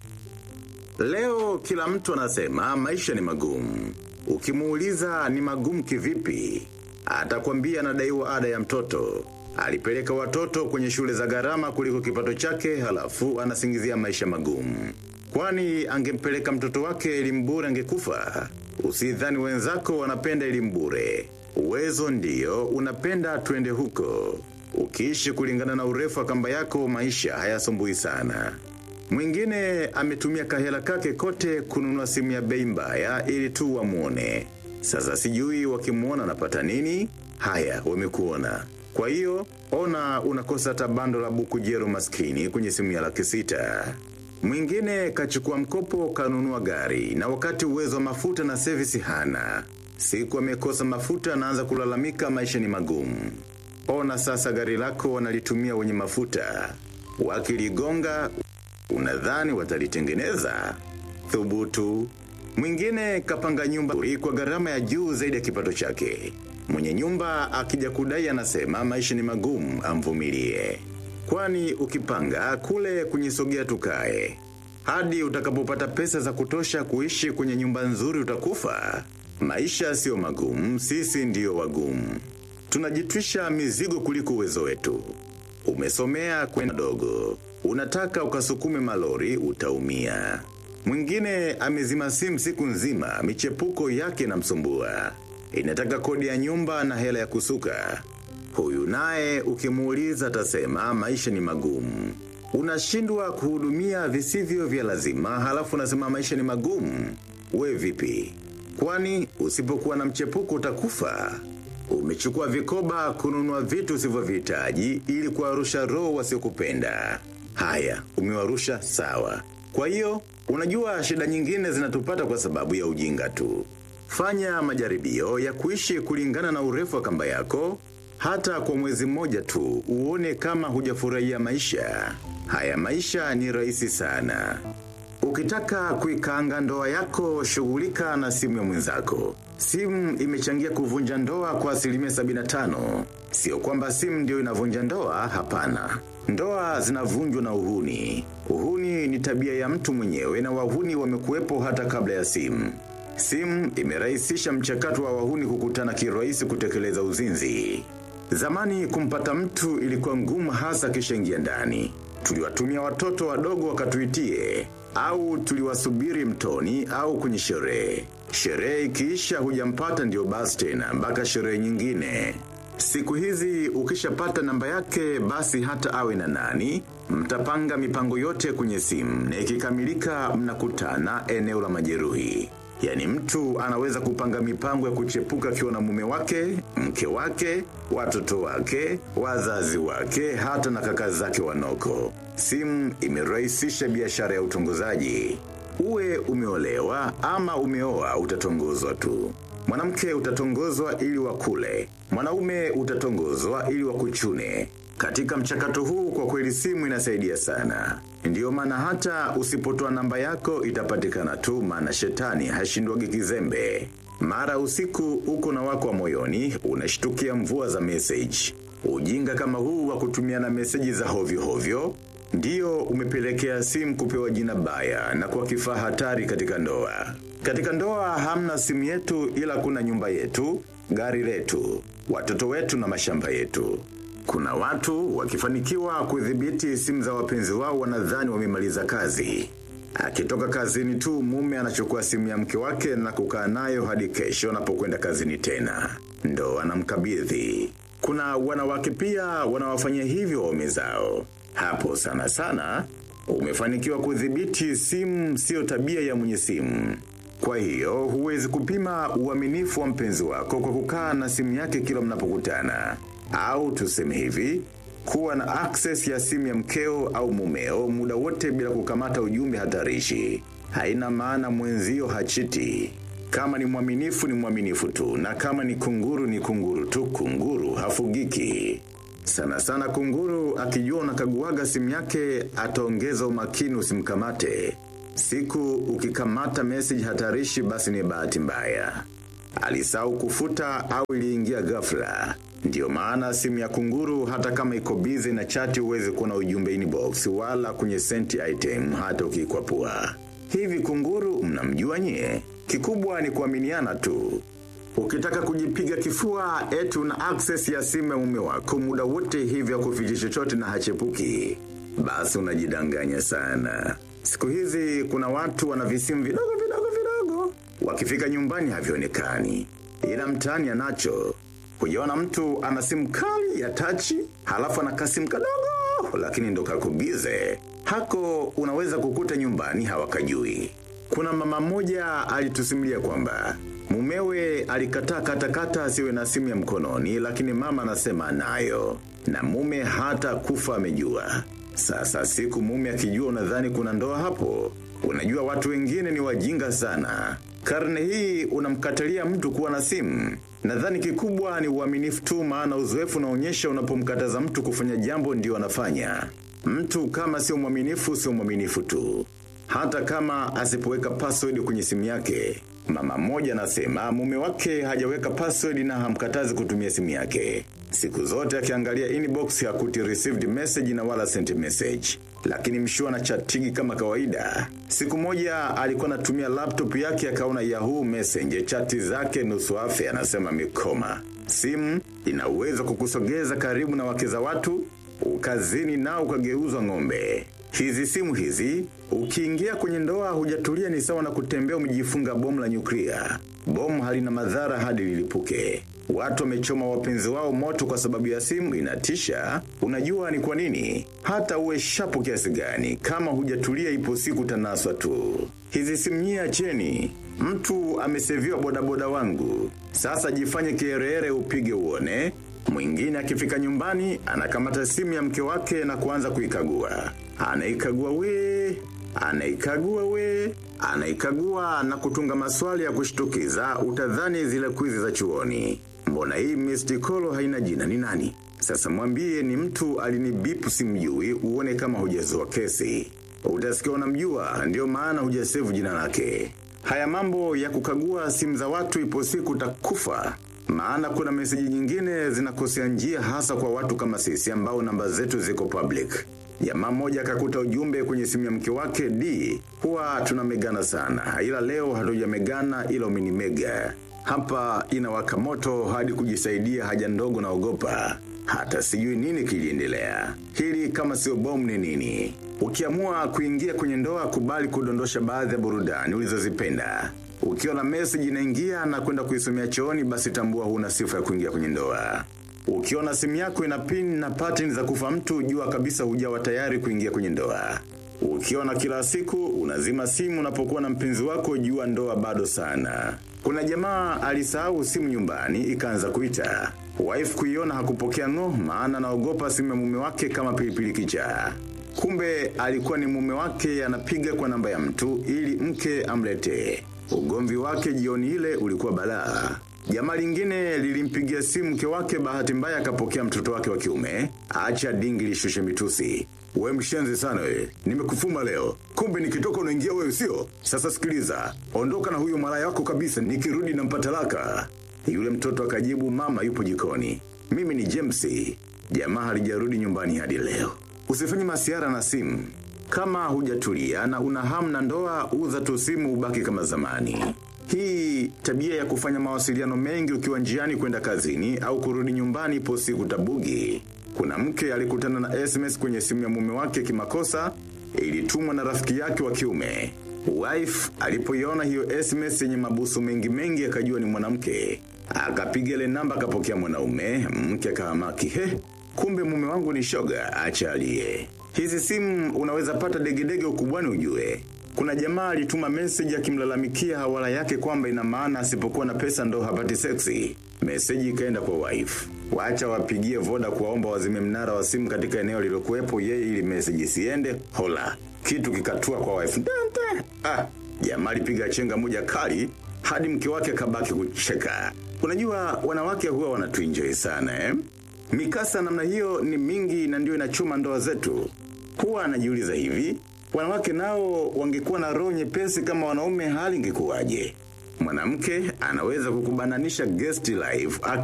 Leo kila mtu anasema maisha ni magumu. Ukimuuliza ni magumu kivipi? Atakwambia anadaiwa ada ya mtoto. Alipeleka watoto kwenye shule za gharama kuliko kipato chake halafu anasingizia maisha magumu. Kwani angempeleka mtoto wake elimu bure angekufa. Usidhani wenzako wanapenda elimu bure. Uwezo ndio unapenda twende huko. Ukiishi kulingana na urefu wa kamba yako maisha hayasumbui sana. Mwingine ametumia kahela kake kote kununua simu ya bei mbaya ili tu wamuone. Sasa sijui wakimuona anapata nini? Haya, wamekuona. Kwa hiyo, ona unakosa hata bando la buku jero maskini kwenye simu ya laki sita. Mwingine kachukua mkopo kanunua gari na wakati uwezo wa mafuta na service hana. Siku amekosa mafuta anaanza kulalamika maisha ni magumu. Ona sasa gari lako wanalitumia wenye mafuta. Wakiligonga, unadhani watalitengeneza? Thubutu. Mwingine kapanga nyumba kwa gharama ya juu zaidi ya kipato chake. Mwenye nyumba akija kudai anasema maisha ni magumu amvumilie. Kwani ukipanga kule kunyisogea tukae. Hadi utakapopata pesa za kutosha kuishi kwenye nyumba nzuri utakufa. Maisha sio magumu, sisi ndiyo wagumu. Tunajitwisha mizigo kuliko uwezo wetu. Umesomea kwenda dogo. Unataka ukasukume malori utaumia. Mwingine amezima simu siku nzima, michepuko yake na msumbua. Inataka kodi ya nyumba na hela ya kusuka. Huyu naye ukimuuliza atasema maisha ni magumu. Unashindwa kuhudumia visivyo vya lazima halafu unasema maisha ni magumu. We vipi? Kwani usipokuwa na mchepuko utakufa. Umechukua vikoba kununua vitu usivyovihitaji ili kuwarusha roho wasiokupenda. Haya, umewarusha sawa. Kwa hiyo, unajua shida nyingine zinatupata kwa sababu ya ujinga tu. Fanya majaribio ya kuishi kulingana na urefu wa kamba yako, hata kwa mwezi mmoja tu uone kama hujafurahia maisha. Haya maisha ni rahisi sana. Ukitaka kuikaanga ndoa yako, shughulika na simu ya mwenzako. Simu imechangia kuvunja ndoa kwa asilimia 75. Sio kwamba simu ndio inavunja ndoa, hapana. Ndoa zinavunjwa na uhuni. Uhuni ni tabia ya mtu mwenyewe na wahuni wamekuwepo hata kabla ya simu. Simu imerahisisha mchakato wa wahuni kukutana kirahisi kutekeleza uzinzi. Zamani kumpata mtu ilikuwa ngumu hasa kishaingia ndani. Tuliwatumia watoto wadogo wakatuitie au tuliwasubiri mtoni au kwenye sherehe. Sherehe ikiisha hujampata ndio basi tena mpaka sherehe nyingine. Siku hizi ukishapata namba yake basi hata awe na nani, mtapanga mipango yote kwenye simu na ikikamilika mnakutana eneo la majeruhi. Yani mtu anaweza kupanga mipango ya kuchepuka akiwa na mume wake, mke wake, watoto wake, wazazi wake, hata na kaka zake wanoko. Simu imerahisisha biashara ya utongozaji. Uwe umeolewa ama umeoa utatongozwa tu. Mwanamke utatongozwa ili wakule. Mwanaume utatongozwa ili wakuchune. Katika mchakato huu kwa kweli simu inasaidia sana. Ndiyo maana hata usipotoa namba yako itapatikana tu maana shetani hashindwagi kizembe. Mara usiku uko na wako wa moyoni unashtukia mvua za message. Ujinga kama huu wa kutumiana meseji za hovyo hovyo Ndiyo umepelekea simu kupewa jina baya na kwa kifaa hatari katika ndoa. Katika ndoa hamna simu yetu ila kuna nyumba yetu, gari letu, watoto wetu na mashamba yetu. Kuna watu wakifanikiwa kudhibiti simu za wapenzi wao wanadhani wamemaliza kazi. Akitoka kazini tu mume anachukua simu ya mke wake na kukaa nayo hadi kesho anapokwenda kazini tena. Ndo anamkabidhi. Kuna wanawake pia wanawafanyia hivyo waume zao. Hapo sana sana, umefanikiwa kudhibiti simu sio tabia ya mwenye simu. Kwa hiyo, huwezi kupima uaminifu wa mpenzi wako kwa kukaa na simu yake kila mnapokutana. Au tuseme hivi, kuwa na access ya simu ya mkeo au mumeo muda wote bila kukamata ujumbe hatarishi. Haina maana mwenzio hachiti. Kama ni mwaminifu ni mwaminifu tu, na kama ni kunguru ni kunguru tu, kunguru hafugiki. Sana sana kunguru akijua unakaguaga simu yake ataongeza umakini usimkamate. Siku ukikamata message hatarishi basi ni bahati mbaya. Alisahau kufuta au iliingia ghafla. Ndiyo maana simu ya kunguru hata kama iko busy na chati uwezi kuona ujumbe inbox wala kwenye sent item hata ukikwapua. Hivi kunguru mnamjua nyie? Kikubwa ni kuaminiana tu. Ukitaka kujipiga kifua eti una access ya simu ya mume wako muda wote hivyo kuficha chochote na hachepuki. Basi unajidanganya sana. Siku hizi kuna watu wana visimu vidogo vidogo vidogo. Wakifika nyumbani havionekani. Ila mtaani anacho. Hujaona mtu ana simu kali ya tachi, halafu ana kasimu kadogo, lakini ndo kakubize. Hako unaweza kukuta nyumbani hawakajui. Kuna mama mmoja alitusimulia kwamba mumewe alikataa katakata asiwe na simu ya mkononi, lakini mama anasema nayo na mume hata kufa amejua. Sasa siku mume akijua unadhani kuna ndoa hapo. Unajua watu wengine ni wajinga sana. Karne hii unamkatalia mtu kuwa na simu. Nadhani kikubwa ni uaminifu tu maana uzoefu unaonyesha unapomkataza mtu kufanya jambo ndio anafanya. Mtu kama sio mwaminifu sio mwaminifu tu. Hata kama asipoweka password kwenye simu yake. Mama mmoja anasema mume wake hajaweka password na hamkatazi kutumia simu yake. Siku zote akiangalia inbox hakuti received message na wala sent message. Lakini mshua na chatigi kama kawaida. Siku moja alikuwa anatumia laptop yake akaona Yahoo Messenger chati zake nusu afya anasema mikoma. Simu ina uwezo kukusogeza karibu na wake za watu, ukazini nao ukageuzwa ng'ombe. Hizi simu hizi, ukiingia kwenye ndoa hujatulia ni sawa na kutembea umejifunga bomu la nyuklia. Bomu halina madhara hadi lilipuke. Watu wamechoma wapenzi wao moto kwa sababu ya simu inatisha. Unajua ni kwa nini? Hata uwe shapu kiasi gani kama hujatulia ipo siku tanaswa tu. Hizi simu nyie acheni. Mtu ameseviwa bodaboda wangu. Sasa jifanye kierere upige uone. Mwingine akifika nyumbani anakamata simu ya mke wake na kuanza kuikagua. Anaikagua we, anaikagua we, anaikagua na kutunga maswali ya kushtukiza utadhani zile kwizi za chuoni. Mbona hii Mr. Kolo haina jina ni nani? Sasa mwambie ni mtu alinibipu simjui uone kama hujazoa kesi. Utasikia unamjua ndio maana hujasevu jina lake. Haya mambo ya kukagua simu za watu ipo siku utakufa. Maana kuna meseji nyingine zinakosea njia hasa kwa watu kama sisi ambao namba zetu ziko public. Jamaa mmoja akakuta ujumbe kwenye simu ya mke wake D. Huwa tunamegana sana. Ila leo hatujamegana ila umenimega. Hapa inawaka moto hadi kujisaidia haja ndogo na ogopa. Hata sijui nini kiliendelea. Hili kama sio bomu ni nini? Ukiamua kuingia kwenye ndoa kubali kudondosha baadhi ya burudani ulizozipenda. Ukiwa na message inaingia na kwenda kuisomea chooni basi tambua huna sifa ya kuingia kwenye ndoa. Ukiona simu yako ina pin na pattern za kufa mtu jua kabisa hujawa tayari kuingia kwenye ndoa. Ukiona kila siku unazima simu unapokuwa na mpenzi wako jua ndoa bado sana. Kuna jamaa alisahau simu nyumbani ikaanza kuita. Wife kuiona hakupokea ngo maana naogopa simu ya mume wake kama pilipili kichaa. Kumbe alikuwa ni mume wake anapiga kwa namba ya mtu ili mke amletee. Ugomvi wake jioni ile ulikuwa balaa. Jamaa lingine lilimpigia simu mke wake bahati mbaya akapokea mtoto wake wa kiume. Acha dingi lishushe mitusi. We mshenzi sana we. Nimekufuma leo. Kumbe nikitoka unaingia wewe sio? Sasa sikiliza. Ondoka na huyo malaya wako kabisa nikirudi na mpatalaka. Yule mtoto akajibu mama yupo jikoni. Mimi ni James. Jamaa halijarudi nyumbani hadi leo. Usifanye masiara na simu. Kama hujatulia na una hamu na ndoa uza tu simu ubaki kama zamani. Hii tabia ya kufanya mawasiliano mengi ukiwa njiani kwenda kazini au kurudi nyumbani ipo siku tabugi. Kuna mke alikutana na SMS kwenye simu ya mume wake kimakosa ilitumwa na rafiki yake wa kiume. Wife alipoiona hiyo SMS yenye mabusu mengi mengi akajua ni mwanamke. Akapiga ile namba akapokea mwanaume, mke akahamaki. He, kumbe mume wangu ni shoga, acha alie. Hizi simu unaweza pata degedege ukubwani ujue. Kuna jamaa alituma message akimlalamikia hawala yake kwamba ina maana asipokuwa na pesa ndo hapati seksi. Message ikaenda kwa wife. Wacha wapigie voda kuwaomba wazime mnara wa simu katika eneo lilokuwepo yeye ili message isiende. Hola. Kitu kikatua kwa wife. Dante. Ah, jamaa alipiga chenga moja kali hadi mke wake kabaki kucheka. Unajua wanawake huwa wanatuenjoy sana eh? Mikasa namna hiyo ni mingi na ndio inachuma ndoa zetu. Huwa anajiuliza hivi, wanawake nao wangekuwa na roho nyepesi kama wanaume hali ingekuwaje? Mwanamke anaweza kukubananisha guest live